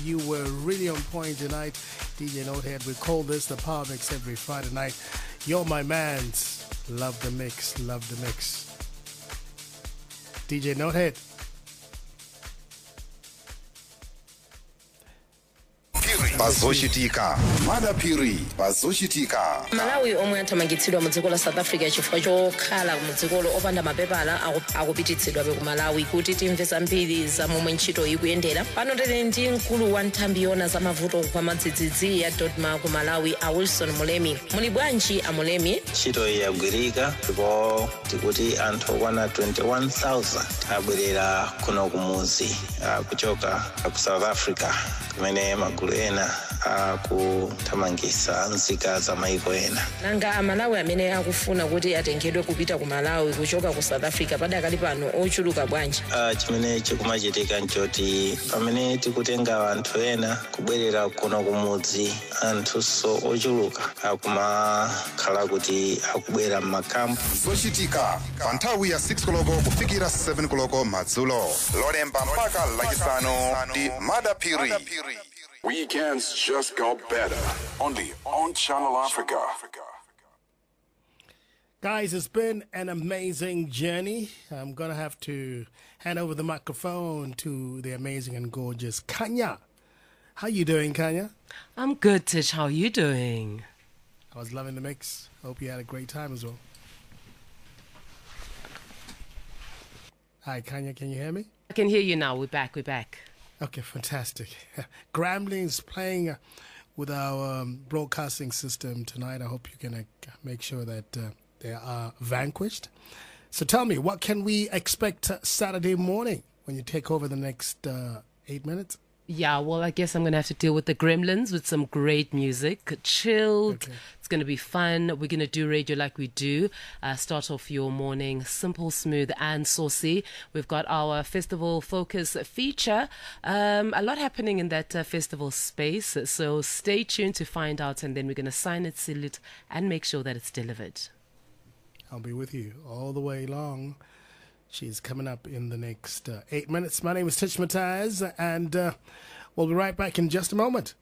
you were really on point tonight. DJ Notehead, we call this the Power Mix every Friday night. You're my man's. Love the mix, love the mix. DJ Notehead. bazochitika madapiri bazochitika malawi omwe athamangitsidwa mu dziko la south africa chifukwa chokhala mu dzikolo opanda mapepala aku- akupititsidwabe ku malawi kuti timve zambiri za momwe ntchito ikuyendera pano tili ndi mkulu wa nthambi yona za mavuto kwa madzidzidzi ya dodma ku malawi a wilson mulemi muli bwanji a mulemi ntchito iyi yagwirika ndipo tikuti anthu okwana 21000 abwerera kuno kumuzi ah, kuchoka ku south africa kumene magulu ena akuthamangitsa nzika za maiko ena nanga amalawi amene akufuna kuti atengedwe kupita ku malawi kuchoka ku south africa padakali pano ochuluka bwanji Ah, chimene chikumachitika nchoti pamene tikutenga anthu ena kubwerera kuno kumudzi anthunso ochuluka akumakhala kuti akubwera m'makampu zochitika pa nthawi ya 6 koloko kufikira 7 koloko madzulo lolemba mpaka lachisanu ndi madapiri Weekends just got better. Only on Channel Africa. Guys, it's been an amazing journey. I'm going to have to hand over the microphone to the amazing and gorgeous Kanya. How you doing, Kanya? I'm good, Tish. How you doing? I was loving the mix. Hope you had a great time as well. Hi, Kanya, can you hear me? I can hear you now. We're back. We're back. Okay, fantastic. Grambling is playing uh, with our um, broadcasting system tonight. I hope you can uh, make sure that uh, they are vanquished. So tell me, what can we expect uh, Saturday morning when you take over the next uh, eight minutes? Yeah, well, I guess I'm going to have to deal with the gremlins with some great music. Chilled. Okay. It's going to be fun. We're going to do radio like we do. Uh, start off your morning simple, smooth, and saucy. We've got our festival focus feature. Um, a lot happening in that uh, festival space. So stay tuned to find out, and then we're going to sign it, seal it, and make sure that it's delivered. I'll be with you all the way long. She's coming up in the next uh, eight minutes. My name is Tish Mataz, and uh, we'll be right back in just a moment.